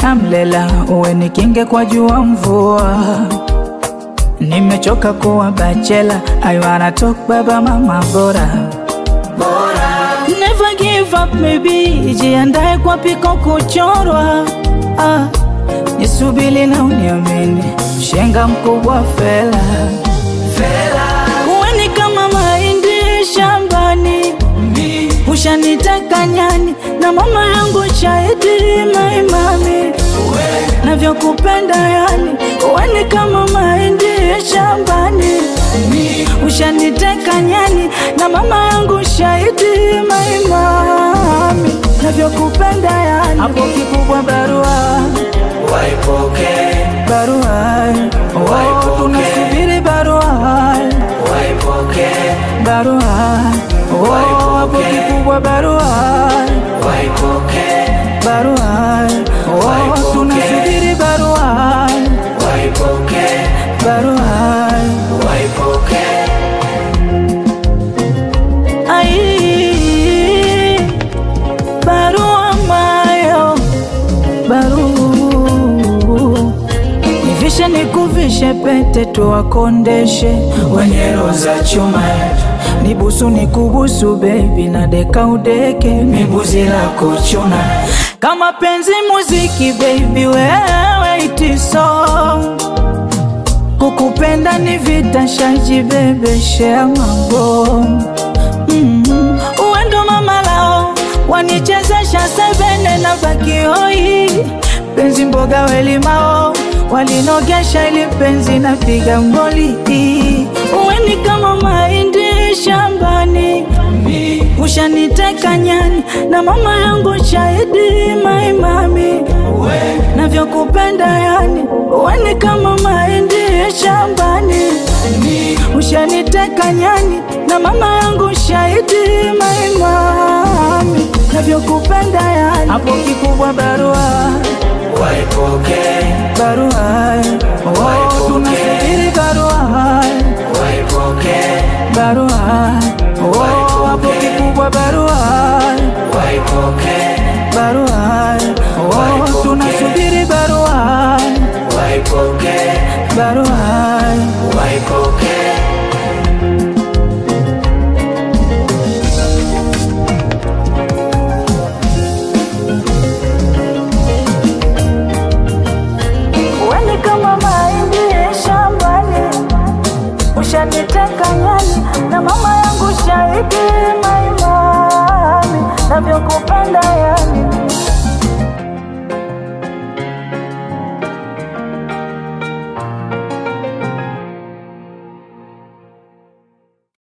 amlela, uwe ni kinge kwa jua mvua. Nimechoka kuwa bachela, I wanna talk baba mama bora Never give up maybe, jiandae kwa piko kuchorwa ah, nisubili na uniamini, shenga mkubwa fela Uweni kama mahindi shambani, ushanitaka nyani na mama yangu shahidi maimami navyokupenda yani, uweni kama mahindi shambani, ushaniteka nyani na mama yangu shahidi maimami navyokupenda yani, hapo kikubwa barua Waipoke, barua oh, Waipoke. tunasubiri barua waipoke, barua oh, hapo Waipoke. kikubwa barua waipoke, barua oh, Waipoke. tunasubiri barua waipoke, barua waipoke. ai barua mayo barua nivishe nikuvishe pete tuwakondeshe wenye roho za chuma nibusu nikubusu bebi na deka udeke mibuzi la kuchuna kama penzi muziki baby wewe itiso kukupenda ni vita shaji bebeshea mabomu mm uwendo mama lao wanichezesha sebene na bakioi penzi mboga welimao walinogesha ili penzi napiga ngoli uweni kama mahindi shambani ushaniteka nyani na mama yangu shahidi maimami navyokupenda yani uweni kama mahindi shambani ushaniteka nyani na mama yangu shahidi maimami navyokupenda yani hapo kikubwa barua Waipoke, barua oh, Waipoke. tunasubiri barua waipoke, barua oh, hapo Waipoke. kikubwa barua waipoke, barua oh, Waipoke. tunasubiri barua waipoke, barua waipoke. Uweni kama mahindi shambani, ushaniteka nyani na mama yangu shahidi